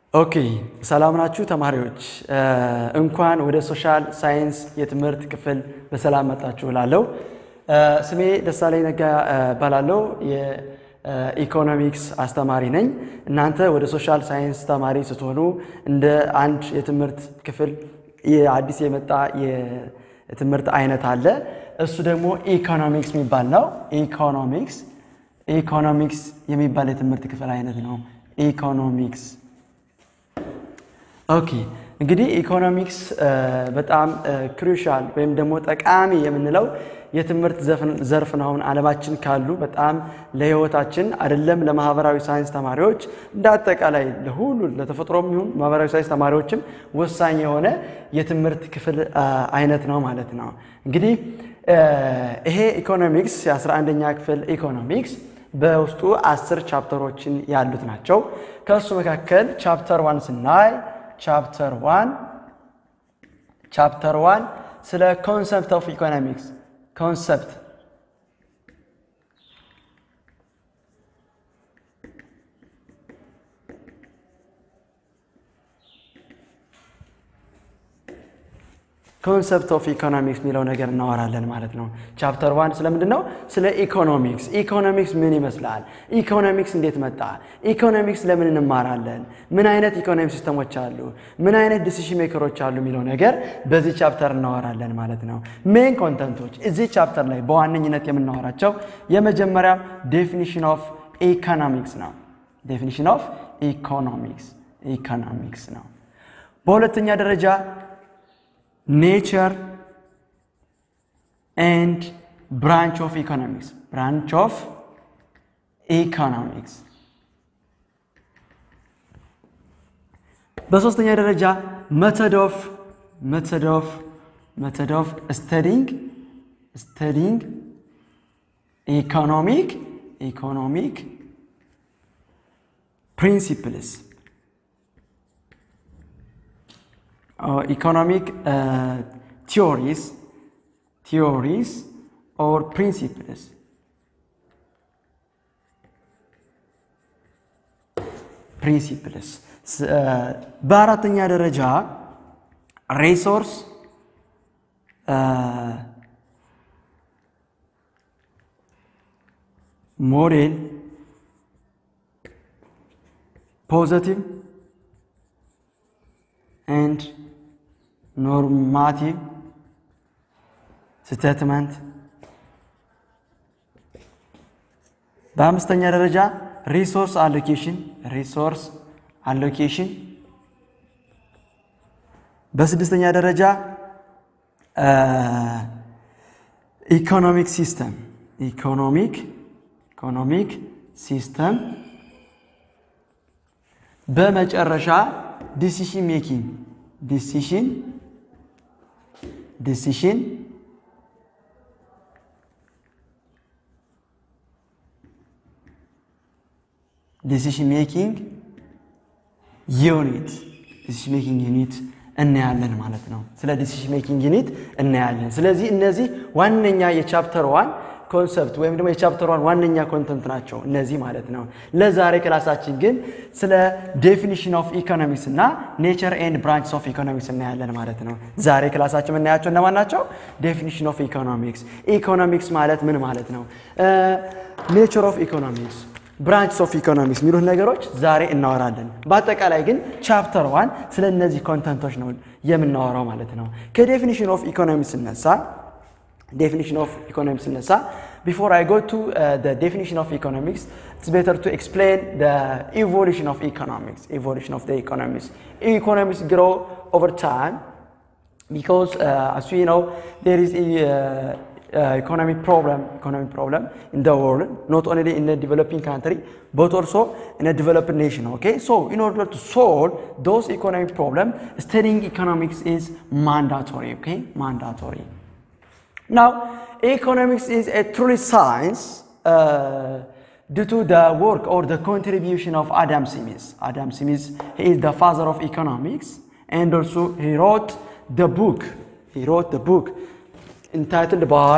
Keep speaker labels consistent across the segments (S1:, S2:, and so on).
S1: ኦኬ ሰላም ናችሁ ተማሪዎች፣ እንኳን ወደ ሶሻል ሳይንስ የትምህርት ክፍል በሰላም መጣችሁ እላለሁ። ስሜ ደሳለኝ ነጋ እባላለሁ። የኢኮኖሚክስ አስተማሪ ነኝ። እናንተ ወደ ሶሻል ሳይንስ ተማሪ ስትሆኑ እንደ አንድ የትምህርት ክፍል አዲስ የመጣ የትምህርት አይነት አለ። እሱ ደግሞ ኢኮኖሚክስ የሚባል ነው። ኢኮኖሚክስ ኢኮኖሚክስ የሚባል የትምህርት ክፍል አይነት ነው። ኢኮኖሚክስ ኦኬ እንግዲህ ኢኮኖሚክስ በጣም ክሩሻል ወይም ደግሞ ጠቃሚ የምንለው የትምህርት ዘርፍ ነው። አሁን ዓለማችን ካሉ በጣም ለሕይወታችን አይደለም ለማህበራዊ ሳይንስ ተማሪዎች እንደ አጠቃላይ ለሁሉ ለተፈጥሮም ይሁን ማህበራዊ ሳይንስ ተማሪዎችም ወሳኝ የሆነ የትምህርት ክፍል አይነት ነው ማለት ነው። እንግዲህ ይሄ ኢኮኖሚክስ የ11ኛ ክፍል ኢኮኖሚክስ በውስጡ አስር ቻፕተሮችን ያሉት ናቸው። ከእሱ መካከል ቻፕተር ዋን ስናይ ቻፕተር ዋን ቻፕተር ዋን ስለ ኮንሰፕት ኦፍ ኢኮኖሚክስ ኮንሰፕት ኮንሰፕት ኦፍ ኢኮኖሚክስ የሚለው ነገር እናወራለን ማለት ነው። ቻፕተር ዋን ስለምንድን ነው? ስለ ኢኮኖሚክስ። ኢኮኖሚክስ ምን ይመስላል? ኢኮኖሚክስ እንዴት መጣ? ኢኮኖሚክስ ለምን እንማራለን? ምን አይነት ኢኮኖሚ ሲስተሞች አሉ? ምን አይነት ዲሲሽን ሜከሮች አሉ? የሚለው ነገር በዚህ ቻፕተር እናወራለን ማለት ነው። ሜን ኮንተንቶች እዚህ ቻፕተር ላይ በዋነኝነት የምናወራቸው የመጀመሪያ ዴፊኒሽን ኦፍ ኢኮኖሚክስ ነው። ዴፊኒሽን ኦፍ ኢኮኖሚክስ ኢኮኖሚክስ ነው። በሁለተኛ ደረጃ ኔቸር ኤንድ ብራንች ኦፍ ኢኮኖሚክስ ብራንች ኦፍ ኢኮኖሚክስ። በሶስተኛ ደረጃ መተድ ኦፍ መተድ ኦፍ መተድ ኦፍ ስተዲንግ ስተዲንግ ኢኮኖሚክ ኢኮኖሚክ ፕሪንሲፕልስ ኢኮኖሚክ ቲዮሪስ ቲዮሪስ ኦር ፕሪንሲፕልስ ፕሪንሲፕልስ። በአራተኛ ደረጃ ሪሶርስ ሞዴል ፖዘቲቭ ኤንድ ኖርማቲቭ ስቴትመንት። በአምስተኛ ደረጃ ሪሶርስ አሎኬሽን ሪሶርስ አሎኬሽን። በስድስተኛ ደረጃ ኢኮኖሚክ ሲስተም ኢኮኖሚክ ኢኮኖሚክ ሲስተም። በመጨረሻ ዲሲሽን ሜኪንግ ዲሲሽን ዲሲሽን ዲሲሽን ሜኪንግ ዩኒት ዲሲሽን ሜኪንግ ዩኒት እናያለን ማለት ነው። ስለ ዲሲሽን ሜኪንግ ዩኒት እናያለን። ስለዚህ እነዚህ ዋነኛ የቻፕተር ዋን ኮንሰፕት ወይም ደግሞ የቻፕተር ዋን ዋነኛ ኮንተንት ናቸው እነዚህ ማለት ነው። ለዛሬ ክላሳችን ግን ስለ ዴፊኒሽን ኦፍ ኢኮኖሚክስ እና ኔቸር ኤንድ ብራንችስ ኦፍ ኢኮኖሚክስ እናያለን ማለት ነው። ዛሬ ክላሳችን የምናያቸው እነማን ናቸው? ዴፊኒሽን ኦፍ ኢኮኖሚክስ፣ ኢኮኖሚክስ ማለት ምን ማለት ነው፣ ኔቸር ኦፍ ኢኮኖሚክስ፣ ብራንችስ ኦፍ ኢኮኖሚክስ የሚሉት ነገሮች ዛሬ እናወራለን። በአጠቃላይ ግን ቻፕተር ዋን ስለ እነዚህ ኮንተንቶች ነው የምናወራው ማለት ነው። ከዴፊኒሽን ኦፍ ኢኮኖሚክስ ስነሳ definition of economics ስነሳ before I go to uh, the definition of economics it's better to explain the evolution of economics evolution of the economics economics grow over time because uh, as we know there is a uh, economic problem economic problem in the world not only in the developing country but also in a developed nation okay so in order to solve those economic problems studying economics is mandatory okay mandatory now, economics is a truly science uh, due to the work or the contribution of Adam Smith. Adam Smith, he is the father of economics, and also he wrote the book. He wrote the book entitled by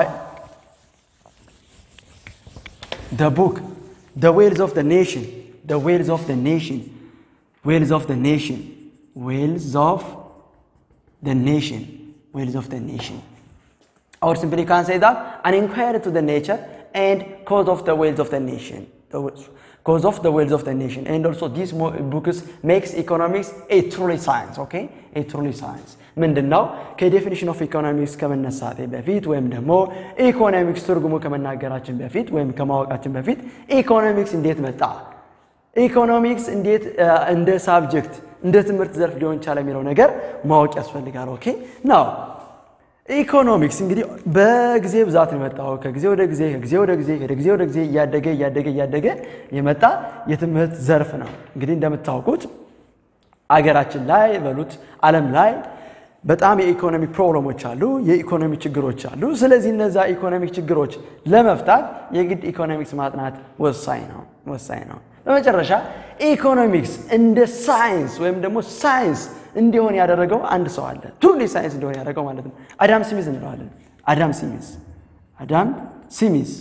S1: the book, The Wheels of the Nation. The Wheels of the Nation. ዌልዝ ኦፍ ኔሽን ዌልዝ ኦፍ ኔሽን ዌልዝ ኦፍ ኔሽን or simply can say that an inquiry to the nature and cause of the wealth of the nation the cause of the wealth of the nation and also this book makes economics a truly science okay a truly science ምንድን ነው ከዴፊኒሽን ኦፍ ኢኮኖሚክስ ከመነሳቴ በፊት ወይም ደግሞ ኢኮኖሚክስ ትርጉሙ ከመናገራችን በፊት ወይም ከማወቃችን በፊት ኢኮኖሚክስ እንዴት መጣ ኢኮኖሚክስ እንዴት እንደ ሳብጀክት እንደ ትምህርት ዘርፍ ሊሆን ቻለ የሚለው ነገር ማወቅ ያስፈልጋል ኦኬ ናው ኢኮኖሚክስ እንግዲህ በጊዜ ብዛት ነው የመጣው። ከጊዜ ወደ ጊዜ ከጊዜ ወደ ጊዜ ከጊዜ ወደ ጊዜ እያደገ እያደገ እያደገ የመጣ የትምህርት ዘርፍ ነው። እንግዲህ እንደምታውቁት አገራችን ላይ በሉት ዓለም ላይ በጣም የኢኮኖሚ ፕሮብለሞች አሉ፣ የኢኮኖሚ ችግሮች አሉ። ስለዚህ እነዛ ኢኮኖሚክ ችግሮች ለመፍታት የግድ ኢኮኖሚክስ ማጥናት ወሳኝ ነው ወሳኝ ነው። በመጨረሻ ኢኮኖሚክስ እንደ ሳይንስ ወይም ደግሞ ሳይንስ እንዲሆን ያደረገው አንድ ሰው አለ። ትሩሊ ሳይንስ እንዲሆን ያደረገው ማለት ነው። አዳም ሲሚዝ እንለዋለን። አዳም ሲሚዝ አዳም ሲሚዝ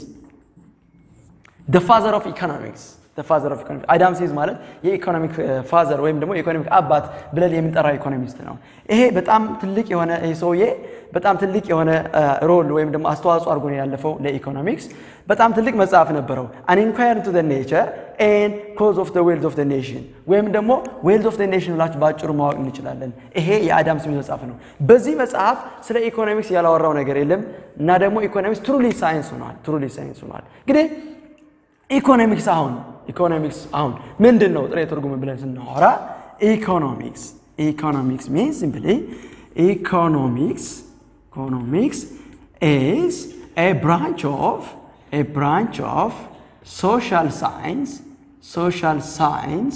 S1: ደ ፋዘር ኦፍ ኢኮኖሚክስ ፋዘር ኦፍ ኢኮኖሚክስ አዳም ሲሚዝ ማለት የኢኮኖሚክ ፋዘር ወይም ደግሞ የኢኮኖሚክ አባት ብለን የምንጠራው ኢኮኖሚስት ነው። ይሄ በጣም ትልቅ የሆነ ይህ ሰውዬ በጣም ትልቅ የሆነ ሮል ወይም ደግሞ አስተዋጽኦ አድርጎ ነው ያለፈው ለኢኮኖሚክስ። በጣም ትልቅ መጽሐፍ ነበረው አን ኢንኳሪ ቱ ኔቸር ኤንድ ኮዝ ኦፍ ዌልዝ ኦፍ ኔሽን ወይም ደግሞ ዌልዝ ኦፍ ኔሽን ብላችሁ በአጭሩ ማወቅ እንችላለን። ይሄ የአዳም ስሚዝ መጽሐፍ ነው። በዚህ መጽሐፍ ስለ ኢኮኖሚክስ ያላወራው ነገር የለም እና ደግሞ ኢኮኖሚክስ ትሩሊ ሳይንስ ሆኗል። ትሩሊ ሳይንስ ሆኗል። እንግዲህ ኢኮኖሚክስ አሁን ኢኮኖሚክስ አሁን ምንድን ነው ጥሬ ትርጉም ብለን ስናወራ ኢኮኖሚክስ ኢኮኖሚክስ ሚንስ ሲምፕሊ ኢኮኖሚክስ ኢኮኖሚክስ ኢዝ ኤ ብራንች ኦፍ ኤ ብራንች ኦፍ social science social science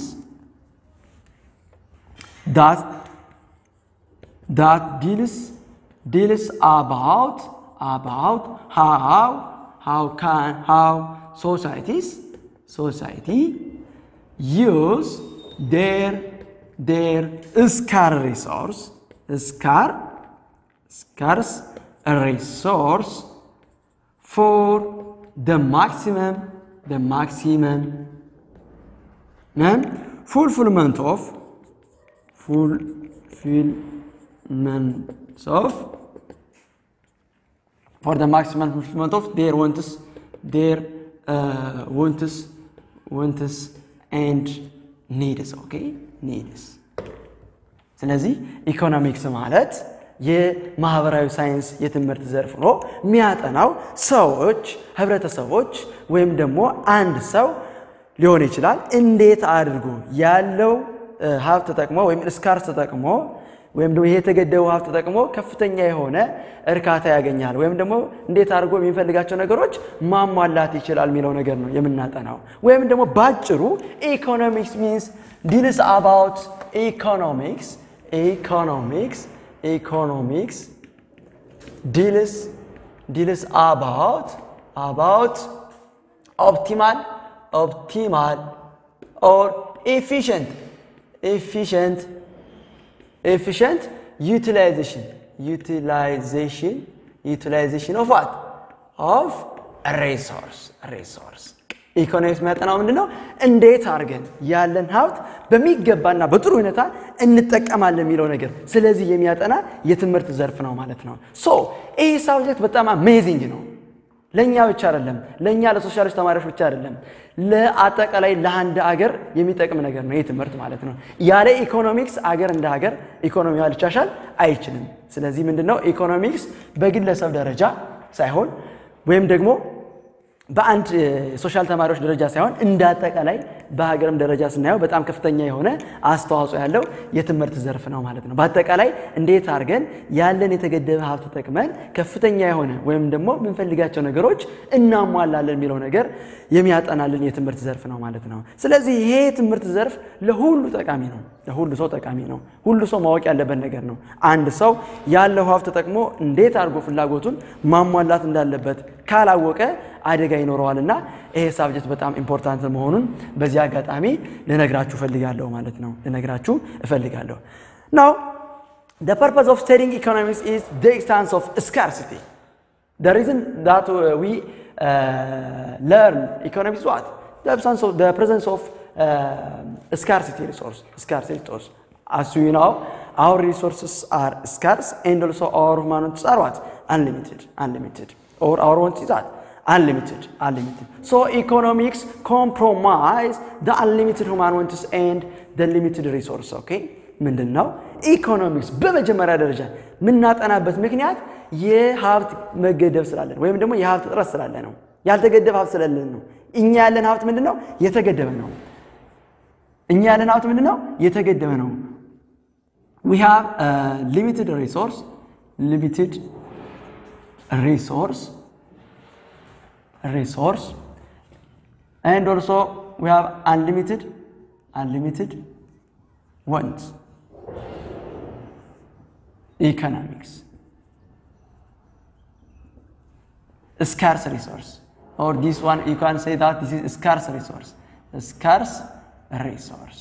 S1: that that deals deals about about how how can how societies society use their their scarce resource scarce scarce resource for the maximum the maximum fulfillment of fulfillment of for the maximum fulfillment of their wants their uh, wants wants and needs okay needs ስለዚህ ኢኮኖሚክስ ማለት የማህበራዊ ሳይንስ የትምህርት ዘርፍ ሆኖ የሚያጠናው ሰዎች፣ ህብረተሰቦች ወይም ደግሞ አንድ ሰው ሊሆን ይችላል እንዴት አድርጎ ያለው ሀብት ተጠቅሞ ወይም ስካርስ ተጠቅሞ ወይም ደግሞ ይሄ የተገደበው ሀብት ተጠቅሞ ከፍተኛ የሆነ እርካታ ያገኛል ወይም ደግሞ እንዴት አድርጎ የሚፈልጋቸው ነገሮች ማሟላት ይችላል የሚለው ነገር ነው የምናጠናው። ወይም ደግሞ ባጭሩ ኢኮኖሚክስ ሚንስ ዲልስ አባውት ኢኮኖሚክስ ኢኮኖሚክስ economics deals deals about about optimal optimal or efficient efficient efficient utilization utilization utilization of what of a resource resource ኢኮኖሚክስ የሚያጠናው ምንድን ነው? እንዴት አድርገን ያለን ሀብት በሚገባና በጥሩ ሁኔታ እንጠቀማለን የሚለው ነገር ስለዚህ የሚያጠና የትምህርት ዘርፍ ነው ማለት ነው። ሶ ይህ ሳብጀክት በጣም አሜዚንግ ነው። ለእኛ ብቻ አይደለም፣ ለእኛ ለሶሻሊስት ተማሪዎች ብቻ አይደለም፣ ለአጠቃላይ ለአንድ አገር የሚጠቅም ነገር ነው ይህ ትምህርት ማለት ነው። ያለ ኢኮኖሚክስ አገር እንደ ሀገር ኢኮኖሚዋ ሊቻሻል አይችልም። ስለዚህ ምንድነው ኢኮኖሚክስ በግለሰብ ደረጃ ሳይሆን ወይም ደግሞ በአንድ ሶሻል ተማሪዎች ደረጃ ሳይሆን እንደ አጠቃላይ በሀገርም ደረጃ ስናየው በጣም ከፍተኛ የሆነ አስተዋጽኦ ያለው የትምህርት ዘርፍ ነው ማለት ነው። በአጠቃላይ እንዴት አድርገን ያለን የተገደበ ሀብት ተጠቅመን ከፍተኛ የሆነ ወይም ደግሞ የምንፈልጋቸው ነገሮች እናሟላለን የሚለው ነገር የሚያጠናልን የትምህርት ዘርፍ ነው ማለት ነው። ስለዚህ ይሄ የትምህርት ዘርፍ ለሁሉ ጠቃሚ ነው። ለሁሉ ሰው ጠቃሚ ነው። ሁሉ ሰው ማወቅ ያለበት ነገር ነው። አንድ ሰው ያለው ሀብት ተጠቅሞ እንዴት አድርጎ ፍላጎቱን ማሟላት እንዳለበት ካላወቀ አደጋ ይኖረዋል እና ይሄ ሳብጀክት በጣም ኢምፖርታንት መሆኑን በዚህ አጋጣሚ ልነግራችሁ እፈልጋለሁ ማለት ነው። ልነግራችሁ እፈልጋለሁ። ናው the purpose of studying economics is the existence of scarcity. The reason that we uh, learn economics is what? The absence of the presence of ስካርሲቲ ሪሶርስ ስካርሲቲ ሪሶርስ as you know our resources are scarce and also our human wants are what unlimited unlimited or our wants is what unlimited unlimited so economics compromise the unlimited human wants and the limited resource okay ምንድን ነው ኢኮኖሚክስ በመጀመሪያ ደረጃ የምናጠናበት ምክንያት የሀብት መገደብ ስላለን ወይም ደግሞ የሀብት እጥረት ስላለ ነው ያልተገደበ ሀብት ስላለን ነው እኛ ያለን ሀብት ምንድን ነው የተገደበ ነው እኛ ያለን ሀብት ምንድን ነው የተገደበ ነው we have a limited resource limited resource resource and also we have unlimited unlimited wants economics scarce resource or this one you can say that this is scarce resource scarce resource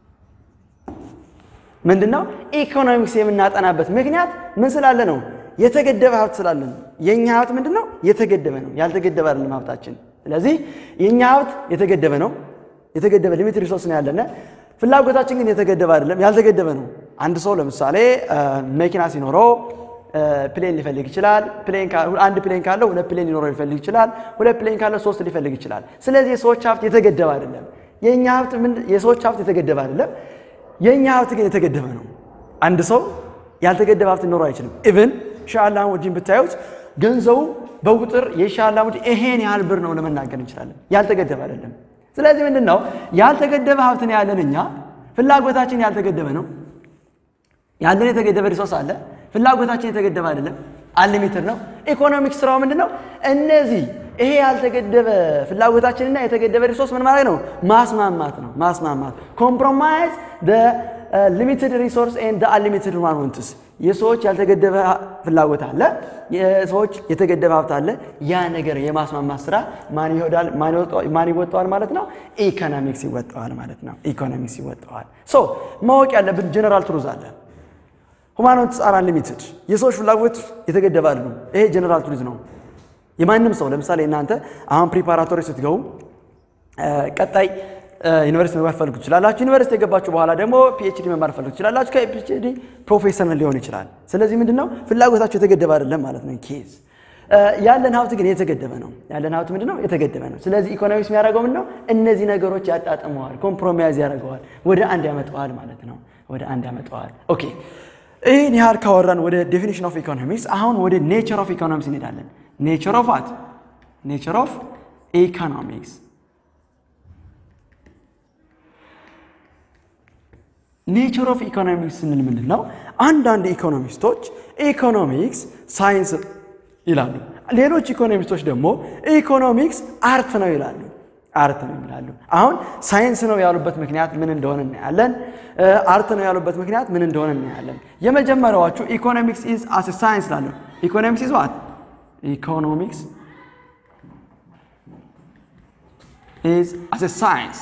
S1: ምንድን ነው ኢኮኖሚክስ የምናጠናበት ምክንያት ምን ስላለ ነው የተገደበ ሀብት ስላለን የእኛ ሀብት ምንድን ነው የተገደበ ነው ያልተገደበ አይደለም ሀብታችን ስለዚህ የእኛ ሀብት የተገደበ ነው የተገደበ ሊሚት ሪሶርስ ነው ያለነ ፍላጎታችን ግን የተገደበ አይደለም ያልተገደበ ነው አንድ ሰው ለምሳሌ መኪና ሲኖረው ፕሌን ሊፈልግ ይችላል አንድ ፕሌን ካለው ሁለት ፕሌን ሊኖረው ሊፈልግ ይችላል ሁለት ፕሌን ካለው ሶስት ሊፈልግ ይችላል ስለዚህ የሰዎች ሀብት የተገደበ አይደለም የእኛ ሀብት የሰዎች ሀብት የተገደበ አይደለም የእኛ ሀብት ግን የተገደበ ነው አንድ ሰው ያልተገደበ ሀብት ሊኖረው አይችልም ኢቭን ሻላ ሙዲን ብታዩት ገንዘቡ በቁጥር የሻላ ሙዲ ይሄን ያህል ብር ነው ለመናገር እንችላለን ያልተገደበ አይደለም ስለዚህ ምንድን ነው ያልተገደበ ሀብት ነው ያለን እኛ ፍላጎታችን ያልተገደበ ነው ያለን የተገደበ ሪሶርስ አለ ፍላጎታችን የተገደበ አይደለም አንሊሚትድ ነው ኢኮኖሚክስ ስራው ምንድን ነው እነዚህ ይሄ ያልተገደበ ፍላጎታችንና የተገደበ ሪሶርስ ምን ማለት ነው ማስማማት ነው ማስማማት ኮምፕሮማይዝ ሊሚትድ ሪሶርስ ኤንድ አንሊሚትድ ሁማን ወንትስ የሰዎች ያልተገደበ ፍላጎት አለ የሰዎች የተገደበ ሀብት አለ ያ ነገር የማስማማት ስራ ማን ይወዳል ማን ይወጣዋል ማለት ነው ኢኮኖሚክስ ይወጣዋል ማለት ነው ኢኮኖሚክስ ይወጣዋል ሶ ማወቅ ያለብን ጀነራል ትሩዝ አለ ሁማን ወንትስ አር አንሊሚትድ የሰዎች ፍላጎት የተገደበ አይደሉም ይሄ ጀነራል ትሩዝ ነው የማንም ሰው ለምሳሌ እናንተ አሁን ፕሪፓራቶሪ ስትገቡ ቀጣይ ዩኒቨርሲቲ መግባት ፈልጉ ትችላላችሁ ዩኒቨርሲቲ የገባችሁ በኋላ ደግሞ ፒኤችዲ መማር ፈልጉ ትችላላችሁ ከፒኤችዲ ፕሮፌሰር ሊሆን ይችላል ስለዚህ ምንድን ነው ፍላጎታችሁ የተገደበ አይደለም ማለት ነው ኬዝ ያለን ሀብት ግን የተገደበ ነው ያለን ሀብት ምንድን ነው የተገደበ ነው ስለዚህ ኢኮኖሚክስ የሚያደርገው ምንድን ነው እነዚህ ነገሮች ያጣጥመዋል ኮምፕሮማይዝ ያደርገዋል ወደ አንድ ያመጠዋል ማለት ነው ወደ አንድ ያመጠዋል ኦኬ ይህን ያህል ካወራን ወደ ዴፊኒሽን ኦፍ ኢኮኖሚክስ አሁን ወደ ኔቸር ኦፍ ኢኮኖሚክስ እንሄዳለን ኔቸር ኦፍ ዋት ኔቸር ኦፍ ኢኮኖሚክስ ኔቸር ኦፍ ኢኮኖሚክስ ስንል ምንድን ነው አንዳንድ ኢኮኖሚስቶች ኢኮኖሚክስ ሳይንስ ይላሉ ሌሎች ኢኮኖሚስቶች ደግሞ ኢኮኖሚክስ አርት ነው ይላሉ አርት ነው ይላሉ አሁን ሳይንስ ነው ያሉበት ምክንያት ምን እንደሆነ እናያለን አርት ነው ያሉበት ምክንያት ምን እንደሆነ እናያለን የመጀመሪያዎቹ ኢኮኖሚክስ ኢዝ አስ ሳይንስ ላሉ ኢኮኖሚክስ ኢዝ ዋት ኢኮኖሚክስ is as a science.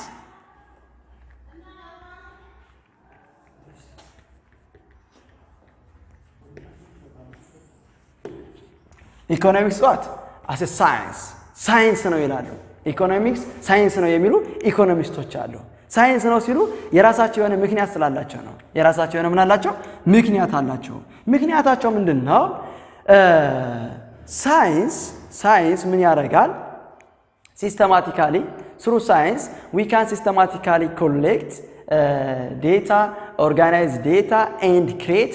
S1: ኢኮኖሚክስ ዋት አስ ሳይንስ ሳይንስ ነው ይላሉ። ኢኮኖሚክስ ሳይንስ ነው የሚሉ ኢኮኖሚስቶች አሉ። ሳይንስ ነው ሲሉ የራሳቸው የሆነ ምክንያት ስላላቸው ነው። የራሳቸው የሆነ ምን አላቸው? ምክንያት አላቸው። ምክንያታቸው ምንድን ነው? ሳይንስ ሳይንስ ምን ያደርጋል? ሲስተማቲካሊ ስሩ ሳይንስ ዊ ካን ሲስተማቲካሊ ኮሌክት ዴታ ኦርጋናይዝ ዴታ ኤንድ ክሬት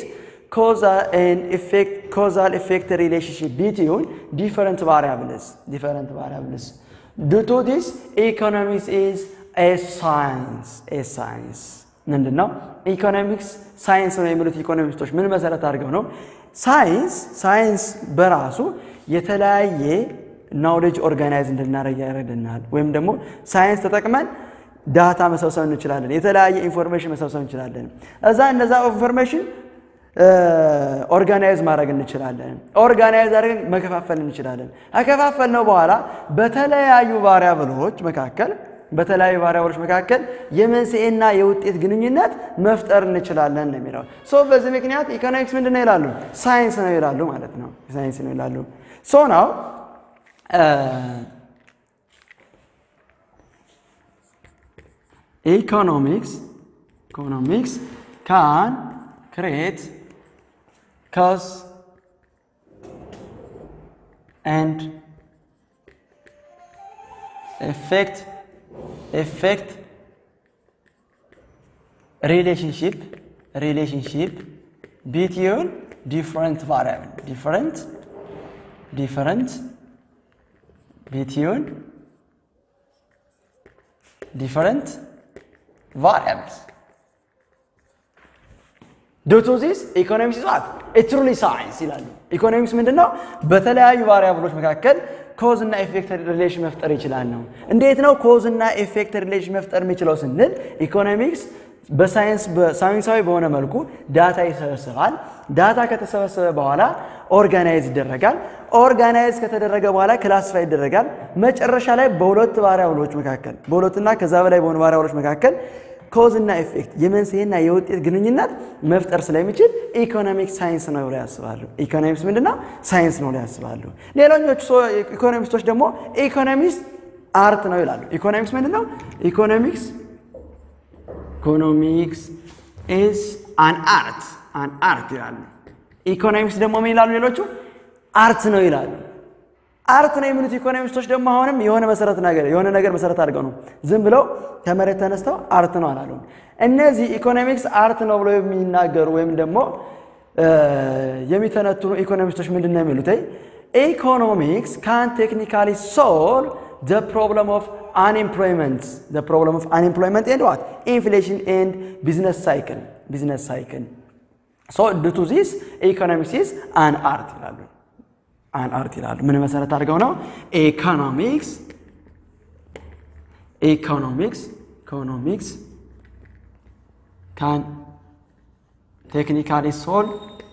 S1: causal effect relationship between different variables different variables due to this economics is a science a science ምንድን ነው ኢኮኖሚክስ ሳይንስ ነው የሚሉት ኢኮኖሚስቶች ምን መሰረት አድርገው ነው ሳይንስ ሳይንስ በራሱ የተለያየ ናውሌጅ ኦርጋናይዝ እንድናደረግ ያደርገናል ወይም ደግሞ ሳይንስ ተጠቅመን ዳታ መሰብሰብ እንችላለን የተለያየ ኢንፎርሜሽን መሰብሰብ እንችላለን እዛ እነዛ ኢንፎርሜሽን ኦርጋናይዝ ማድረግ እንችላለን ኦርጋናይዝ አድርገን መከፋፈል እንችላለን ከከፋፈል ነው በኋላ በተለያዩ ቫሪያብሎች መካከል በተለያዩ ቫሪያብሎች መካከል የመንስኤና የውጤት ግንኙነት መፍጠር እንችላለን ነው የሚለው ሶ በዚህ ምክንያት ኢኮኖሚክስ ምንድን ነው ይላሉ ሳይንስ ነው ይላሉ ማለት ነው ሳይንስ ነው ይላሉ ሶ ናው ኢኮኖሚክስ ኢኮኖሚክስ ካን ክሬት ኮዝ ኤንድ effect effect relationship relationship between different variable different different between different variables due to this economics is what a truly science ይላሉ ኢኮኖሚክስ ምንድን ነው በተለያዩ ቫሪያብሎች መካከል ኮዝ እና ኤፌክት ሪሌሽን መፍጠር ይችላል ነው እንዴት ነው ኮዝ እና ኤፌክት ሪሌሽን መፍጠር የሚችለው ስንል ኢኮኖሚክስ በሳይንስ በሳይንሳዊ በሆነ መልኩ ዳታ ይሰበስባል ዳታ ከተሰበሰበ በኋላ ኦርጋናይዝ ይደረጋል ኦርጋናይዝ ከተደረገ በኋላ ክላስፋይ ይደረጋል መጨረሻ ላይ በሁለት ቫሪያብሎች መካከል በሁለትና ከዛ በላይ በሆኑ ቫሪያብሎች መካከል ኮዝ እና ኤፌክት የመንስኤና የውጤት ግንኙነት መፍጠር ስለሚችል ኢኮኖሚክስ ሳይንስ ነው ብለው ያስባሉ። ኢኮኖሚክስ ምንድን ነው? ሳይንስ ነው ብለው ያስባሉ። ሌሎኞቹ ኢኮኖሚስቶች ደግሞ ኢኮኖሚክስ አርት ነው ይላሉ። ኢኮኖሚክስ ምንድን ነው? ኢኮኖሚክስ ኢኮኖሚክስ ኢዝ አን አርት አን አርት ይላሉ። ኢኮኖሚክስ ደግሞ ምን ይላሉ? ሌሎቹ አርት ነው ይላሉ። አርት ነው የሚሉት ኢኮኖሚስቶች ደግሞ አሁንም የሆነ መሰረት ነገር የሆነ ነገር መሰረት አድርገው ነው ዝም ብለው ከመሬት ተነስተው አርት ነው አላሉ። እነዚህ ኢኮኖሚክስ አርት ነው ብለው የሚናገሩ ወይም ደግሞ የሚተነትኑ ኢኮኖሚስቶች ምንድን ነው የሚሉት? ኢኮኖሚክስ ካን ቴክኒካሊ ሶልቭ the problem of unemployment the problem of unemployment and what inflation and business cycle business cycle so due to this economics is an art ይላሉ አን አርት ይላሉ። ምን መሰረት አድርገው ነው? ኢኮኖሚክስ ኢኮኖሚክስ ኢኮኖሚክስ ካን ቴክኒካሊ ሶል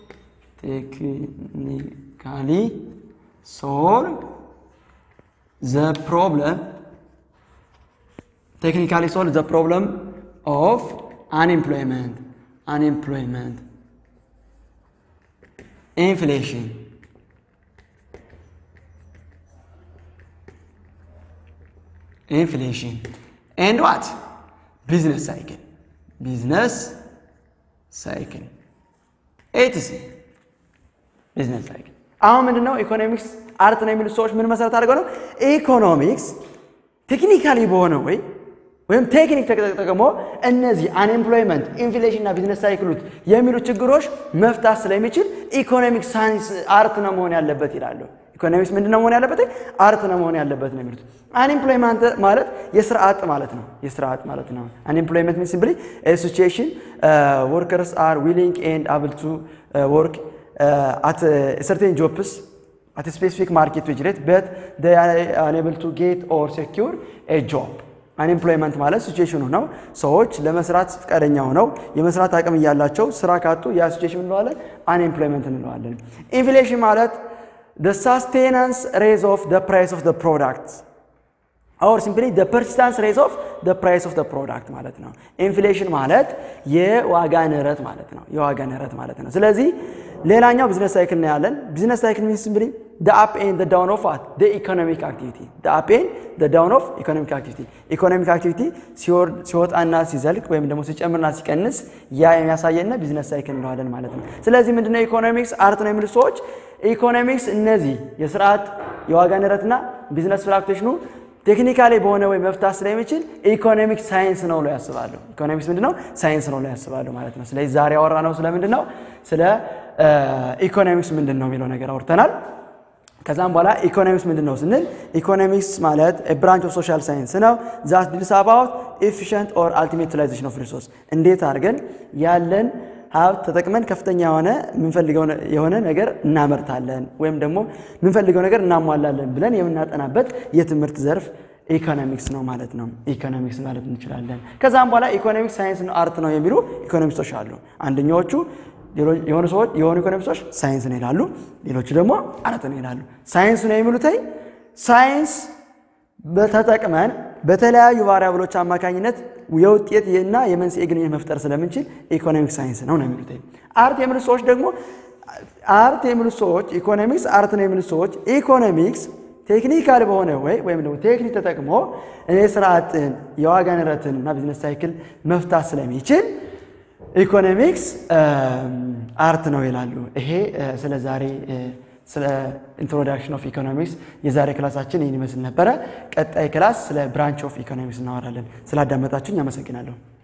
S1: ቴክኒካሊ ሶል ዘ ፕሮብለም ቴክኒካሊ ሶል ዘ ፕሮብለም ኦፍ አንኤምፕሎይመንት አንኤምፕሎይመንት ኢንፍሌሽን inflation and what business cycle business cycle etc business cycle አሁን ምንድን ነው ኢኮኖሚክስ አርት ነው የሚሉት ሰዎች ምን መሰረት አድርገው ነው ኢኮኖሚክስ ቴክኒካሊ በሆነ ወይ ወይም ቴክኒክ ተጠቅሞ እነዚህ አንኤምፕሎይመንት ኢንፍሌሽን እና ቢዝነስ ሳይክሉት የሚሉ ችግሮች መፍታት ስለሚችል ኢኮኖሚክስ ሳይንስ አርት ነው መሆን ያለበት ይላሉ። ኢኮኖሚክስ ምንድን ነው መሆን ያለበት? አርት ነው መሆን ያለበት ነው የሚሉት። አንኤምፕሎይመንት ማለት የስራ አጥ ማለት ነው። የስራ አጥ ማለት ነው። አንኤምፕሎይመንት ሚንስ ሲምፕሊ ሲቹዌሽን ወርከርስ አር ዊሊንግ ኤንድ አብል ቱ ወርክ አት ሰርቴን ጆብስ አት ስፔሲፊክ ማርኬት ዌጅ ሬት በት they are unable to get or secure a job አንኤምፕሎይመንት ማለት ሲቹዌሽኑ ነው። ሰዎች ለመስራት ፈቃደኛ ሆነው የመስራት አቅም እያላቸው ስራ ካጡ ያ ሲቹዌሽን እንለዋለን፣ አንኤምፕሎይመንት እንለዋለን። ኢንፍሌሽን ማለት the sustenance rate of the price of the product or simply the persistence rate of the price of the product ማለት ነው። ኢንፍሌሽን ማለት የዋጋ ንረት ማለት ነው። የዋጋ ንረት ማለት ነው። ስለዚህ ሌላኛው ቢዝነስ ሳይክል ነው ያለን። ቢዝነስ ሳይክል ሚንስ ሲምፕሊ the up and the down of what the economic activity the up and the down of economic activity ኢኮኖሚክ አክቲቪቲ ሲወጣና ሲዘልቅ ወይም ደግሞ ሲጨምርና ሲቀንስ ያ የሚያሳየና ቢዝነስ ሳይክል እንለዋለን ማለት ነው። ስለዚህ ምንድነው ኢኮኖሚክስ አርት ነው የሚሉት ሰዎች ኢኮኖሚክስ እነዚህ የስርዓት የዋጋ ንረትና ቢዝነስ ፍላክቴሽኑ ቴክኒካሊ በሆነ ወይ መፍታት ስለሚችል ኢኮኖሚክስ ሳይንስ ነው ብለው ያስባሉ። ኢኮኖሚክስ ምንድነው? ሳይንስ ነው ብለው ያስባሉ ማለት ነው። ስለዚህ ዛሬ ያወራ ነው ስለምንድን ነው? ስለ ኢኮኖሚክስ ምንድን ነው የሚለው ነገር አውርተናል። ከዛም በኋላ ኢኮኖሚክስ ምንድን ነው ስንል ኢኮኖሚክስ ማለት ብራንች ኦፍ ሶሻል ሳይንስ ነው ዛት ዲልስ አባውት ኤፊሽንት ኦር አልቲሜት ዩቲላይዜሽን ኦፍ ሪሶርስ እንዴት አድርገን ያለን ሀብት ተጠቅመን ከፍተኛ የሆነ የምንፈልገው የሆነ ነገር እናመርታለን ወይም ደግሞ የምንፈልገው ነገር እናሟላለን ብለን የምናጠናበት የትምህርት ዘርፍ ኢኮኖሚክስ ነው ማለት ነው። ኢኮኖሚክስ ማለት እንችላለን። ከዛም በኋላ ኢኮኖሚክስ ሳይንስ ነው አርት ነው የሚሉ ኢኮኖሚስቶች አሉ። አንደኛዎቹ የሆኑ ሰዎች የሆኑ ኢኮኖሚስቶች ሳይንስ ነው ይላሉ፣ ሌሎቹ ደግሞ አርት ነው ይላሉ። ሳይንስ ነው የሚሉት ሳይንስ በተጠቅመን በተለያዩ ቫሪያብሎች አማካኝነት የውጤት እና የመንስኤ ግንኙነት መፍጠር ስለምንችል ኢኮኖሚክስ ሳይንስ ነው ነው የሚሉት። አርት የሚሉት ሰዎች ደግሞ አርት የሚሉት ሰዎች ኢኮኖሚክስ አርት ነው የሚሉት ሰዎች ኢኮኖሚክስ ቴክኒካል በሆነ ወይ ወይም ደግሞ ቴክኒክ ተጠቅሞ እኔ ስራ አጥን የዋጋ ንረትን እና ቢዝነስ ሳይክል መፍታት ስለሚችል ኢኮኖሚክስ አርት ነው ይላሉ። ይሄ ስለ ዛሬ ስለ ኢንትሮዳክሽን ኦፍ ኢኮኖሚክስ የዛሬ ክላሳችን ይህን ይመስል ነበረ። ቀጣይ ክላስ ስለ ብራንች ኦፍ ኢኮኖሚክስ እናወራለን። ስላዳመጣችሁኝ አመሰግናለሁ።